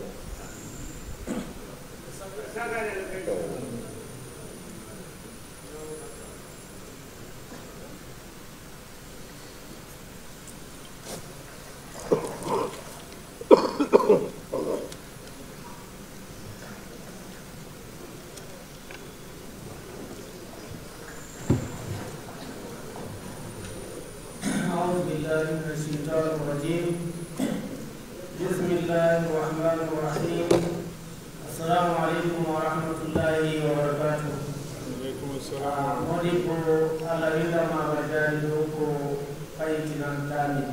بالله من الشيطان الرجيم بسم الله الرحمن الرحيم السلام عليكم ورحمة الله وبركاته alaikum assalam modi ko allah windama bajani ɗo ko fayitinan tami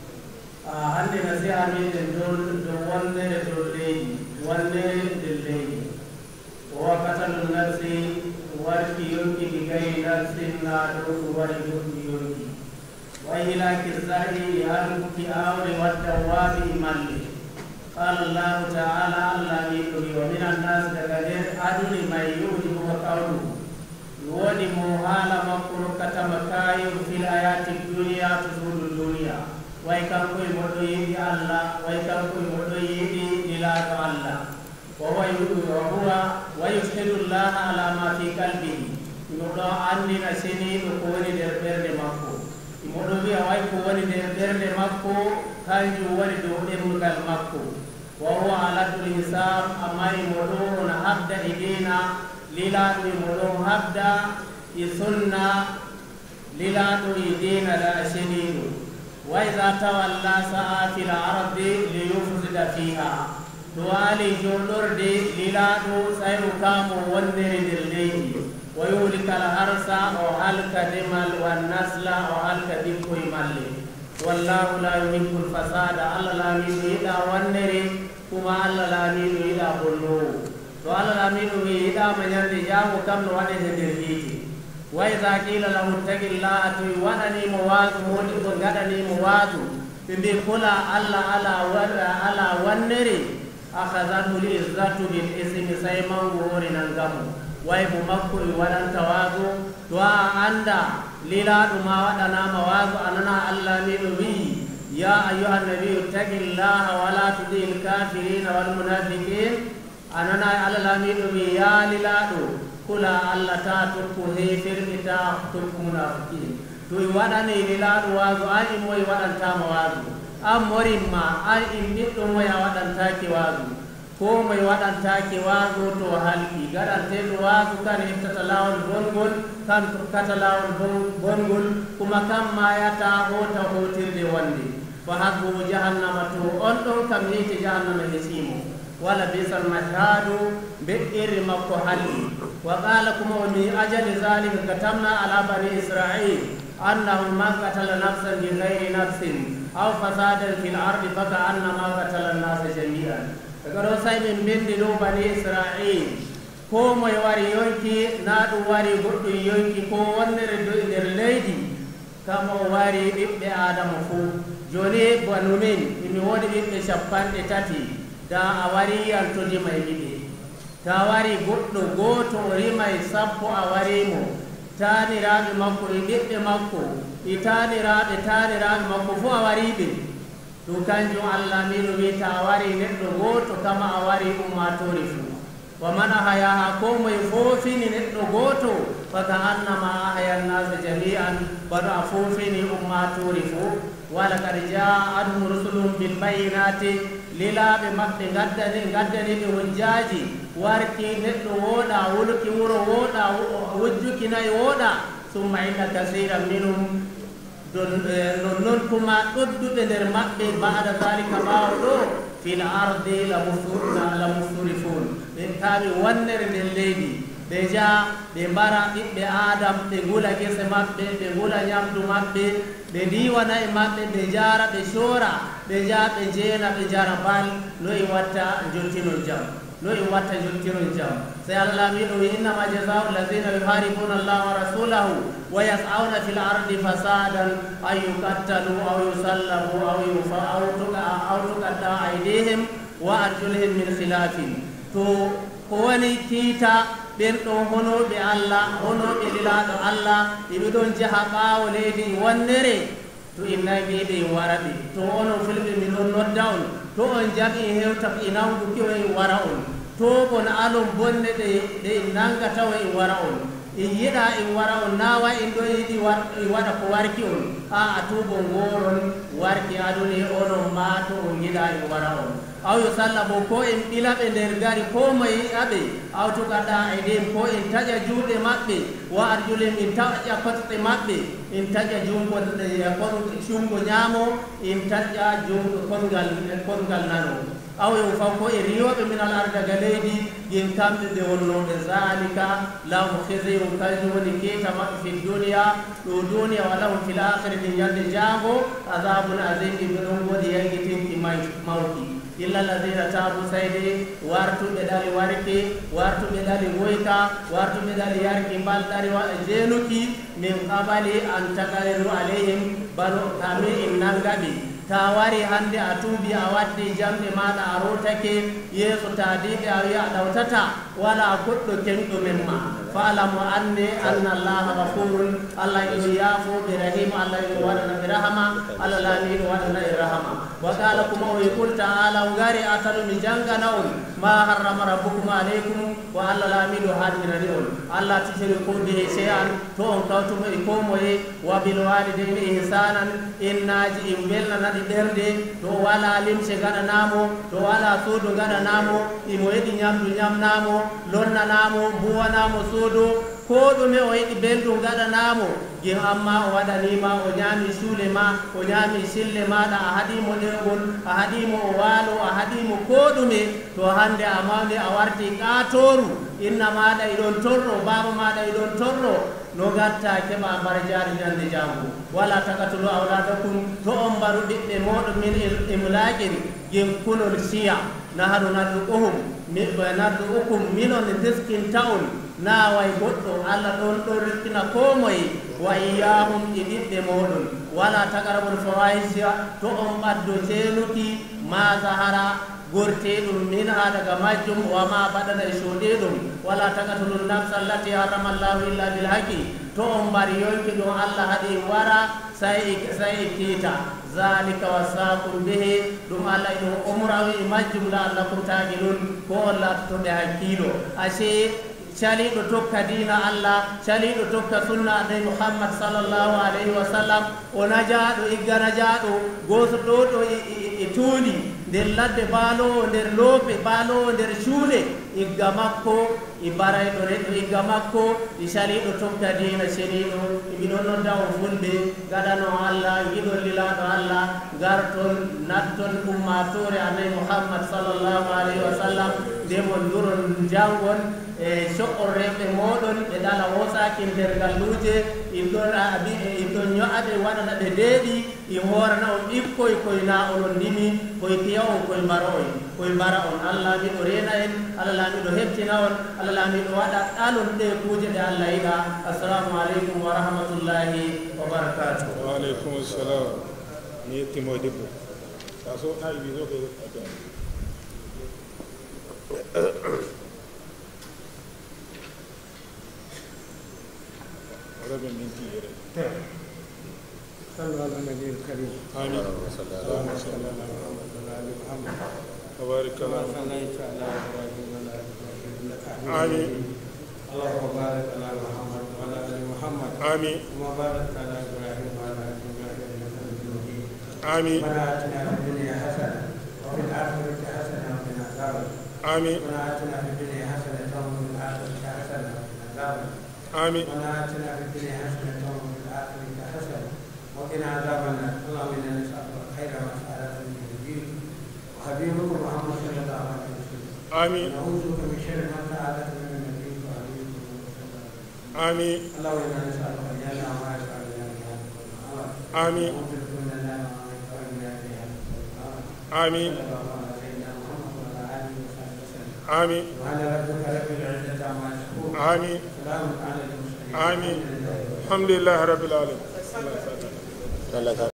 hande nasiha meɗen dow dow wondere dow leydi wondere nder leydi o wakkatalum nafsi warki yonkidi gayi nafsinna ɗo ɗum wari goɗɗi yonki wayilaki sa'i hankuki awre wadda waaɓi malle qala llahu taala allah miɗomi wa min annas daga nder aduni may yuhdibuka qawluhu woni mo haala makko rokkatama kayo fil ayati duniya to suudu duniya way kankoye moɗo yiɗi allah way kankoye moɗo yiɗi ɗilaɗo allah wa huwa wa yushidu llaha ala ma fi qalbihi moɗo andina seniɗo ko woni nder ɓerde makko moɗo wiya way ko woni nder ɓerde makko kanjum woni dow ɗemgal makko wa huwa aladul hisab amma imoɗo on habda e dina lilaɗo imoɗon habda e sunna lilaɗo e dina la seniɗo wa ida tawalla sa'a fil ardi li yufsida fiha to waali joɗorde lilaɗo sayno kamo wondere nder leydi wa yuhlika al harsa o halka demal wannasla o halka ɓikkoye malle wallahu la yuhibbu l fasada allah laamiɗo yiɗa wonnere kuma allah laamiɗo yiɗa bonnowo to allah laamiɗo wi yiɗama ñande jaamo kam no waɗete nder hiite wa ida qila lahu ittaqillaha to waɗanimo waasu modi ko gaɗanimo waasu ɓe mbi kula allah ala waɗa ala wannere akhadatu l izzatu bil ismi say mangu hori nangamo way mo makko e waɗanta waago to a anda lilaɗo ma waɗanama waago anana allah miɗo wii ya ayuha nabiyu ittaqillaha wala tudi l kafirina walmunafiqin anana allah lamiɗo wi ya lilaɗo kula allah ta tokku hefirɓe ta tokku munafiqin to i waɗani lilaɗo waago an immoye waɗantama waago an morinma an in ɓiɗɗo moye a waɗantake waago ko moye waɗantake waago to halki gaɗanteɗo waago kan heftata lawol bongol kan tokkata lawol bongol kuma kan mayata hota hotirde wonde fa hasbuhu jahannama to on ɗon kam hiite jahannama hesimo wala bisal mashhadu beɗɗirri makko halli wa qala kuma o min ajali zalika katamna ala bani israil annahu man qatala nafsan bi gayri nafsin aw fasadan fil ardi faka annama qatala nnasa jami'an daga ɗo sai min bindi ɗo bani israil ko moye wari yonki na ɗum wari goɗɗum yonki ko wonnere nder leydi kamo wari ɓiɓɓe adama fuu joni banu min imi woodi ɓiɓɓe capanɗe tati da a wari to rimay ɓiɓe ta wari goɗɗo gooto o rimay sappo a warimo taniraɓe makko e ɓiɓɓe makko e taniraɓe taniraɓe makko fo a wariɓe ɗum kanjum allah miɗo wi ta wari neɗɗo gooto kama a wari ummatore fuu wa man ahayaha ko moye foofini neɗɗo gooto faka annama ahaya nnasa jami'an baɗo a foofini ummatore fo wala kad ja'athum rusulum bilbayinati lilaɓe maɓɓe gaddani gaddaniɓe hujjaji warki neɗɗo wooɗa wulki wuro wooɗa wujjuki nayi wooɗa summa inna kasira minum non noon kuma ɗodduɓe nder maɓɓe bada dalika ɓaawo ɗo fil ardi la musturifun ɓe kaɓe wannere nder leydi ɓe jaa ɓe mbara ɓiɓɓe adam ɓe ngula gese maɓɓe ɓe ngula ñamdu maɓɓe ɓe ndiwana e maɓɓe ɓe jara ɓe soora ɓe jaa ɓe jeena ɓe jara bal no i watta jontinon jam no i watta jontinon jam so allah wiɗo wi innama jasau alladina yuharibuna allah wa rasulahu wa yas'auna fil ardi fasadan an yukattalu aw yusallabu aw yufa aw tuka aw tuqatta aydihim wa arjulihim min khilafin to ko woni kiita ɓen ɗon honoɓe allah honoɓe lilaɗo allah eɓe ɗon jaha ɓaawo leydi wonnere to innayi ɓeɓe wara ɓe to onon fulɓe min ɗon nodda on to on jami hewta e nawduki o e wara on to bon alon bonne ɗe ɗe nanga tawa e wara on en yiɗa en wara on nawa en ɗo yiɗi waɗa ko warki on a a tubo ngoron warki aduni onon ma to on yiɗa en wara on aw yo salla bo ko en ɓilaɓe nder gari ko moye aɓe aw tukaɗa e ɗen ko en taƴa juuɗe maɓɓe wa arjulim en taƴa kosɗe maɓɓe en taƴa jungo jungo ñaamo en taƴa jungo kongal kongal nano aw yo faw ko e riyoɓe minal ardaga leydi yen kamɓe ɓe wonnoɓe zalika lahu khizyum kañum woni keta maɓɓe fi duniya ɗo duniya wa lahum fil akhirati ñande jango adabun azim ɓe ɗon woodi yangitinki mawki illa alladina tabu sayde wartuɓe ɗali warke wartuɓe ɗali woyka wartuɓe ɗali yarki balɗari jeenuki min qabali an tagaliru alayhim bano kami in nangaɓe ta wari hande a tuubi a waddi jamɗe maɗa a rotake yeeso taadiɓe a wiya a ɗawtata wala goɗɗo kenɗo men ma faalamu anne anna allaha gafurun allah ino yaafoɓe rahima allah ino waɗana ɓe rahama allah laami ino waɗana e rahama wa qala kuma o yqul taala o gari atano mi jangana on ma harrama rabbukum aleykum ko allah laamiɗo harminani on allah tisiri ko bihe seyan to on kawtuma e komoye wa bil walideyni ihsanan innaji in belnanaɗi ɗerde to wala limse gaɗanamo to wala suudu gaɗanamo imo yiɗi ñamdu ñamnamo lonnanamo mbuwanamo suudu ko ɗume o yiɗi belɗum gaɗanamo gin amma o waɗanima o ñaami suule ma o ñaami sille maɗa a haɗimo ɗergol a haɗimo o waalo a haɗimo ko ɗume to hande a mawde a warti ƙatoru inna maɗa iɗon torɗo baba maɗa iɗon torɗo no gatta keɓa mbar jaari ñande jango wala takatulu awladakum to on mbaru ɓiɓɓe moɗon min imlaƙin gin kunol siya nahaɗu naddu'uhum naddu'ukum minon teskinta on na way goɗɗo allah ɗon ɗon riskina ko moye wa iyahum e ɓiɓɓe moɗon wala tagarabol fawahisia to on ɓaddo seenuki ma sahara gorteɗum min ha daga majjum wama baɗana e soɗeɗum wala tagatulun nafsa allati harrama llahu illa bilhaqi to on mbari yonki ɗum allah haɗi wara sai sai kiita zalika wasakum bihi ɗum allah e ɗum umrawi e majjum la allakum taqilun ko on latotoɓe hakkilo ase caliɗo tokka dina allah caliɗo tokka sunna annabi muhammad sallllahu alayhi wa sallam o najaɗo igga najaɗo goto ɗo ɗo e tuuli nder ladde baalowo nder loope baalowo nder cuuɗe igga makko e barayɗo neɗɗo igga makko e caliɗo tokka dina ceniɗo miɗon nodda o fulɓe gaɗano allah giɗol lilaɗo allah garton natton ummatore annabi muhammad sallllahu alayhi wa sallam ndemon duron jangon e coɓɓorreɓe moɗon ɓe ɗala wosaki nder galluje inɗon abi inɗon ño'aɓe waɗana ɓe deeɗi i horana on ɓikkoy koye na onon ndimi koye piya on koye mbara on koye mbara on allah miɗo rena en allah laamiɗo hebtina on allah laamiɗo waɗa ɗalon ɗe kuuje ɗe allah yiɗa assalamu aleykum wa rahmatullahi wa barakatuh waaleykum salam mi yettimo debbo sa so ɗawi wiso ko ربي من تيري صلوا على النبي الكريم آمين اللهم صل على اللهم صل على محمد وعلى آل محمد وبارك على محمد صليت على ابراهيم وعلى ال ابراهيم انك حميد آمين اللهم بارك على محمد وعلى ال محمد آمين كما باركت على ابراهيم وعلى ال ابراهيم انك حميد مجيد آمين ربنا اتنا في الدنيا حسنه وفي الاخره حسنه وقنا عذاب آمين ربنا اتنا في الدنيا حسنه وفي الاخره حسنه وقنا عذاب آمين ربنا اتنا في الدنيا حسنه وفي الاخره حسنه وقنا عذاب النار اللهم انا نسالك الخير ما سالك من نبيك وحبيبك محمد صلى الله عليه وسلم آمين ونعوذ بك من شر ما سالك من نبيك وحبيبك محمد صلى الله عليه وسلم آمين اللهم انا نسالك الجنه وما يسال الى آمين آمين آمين آمين آمين الحمد لله رب العالمين Allah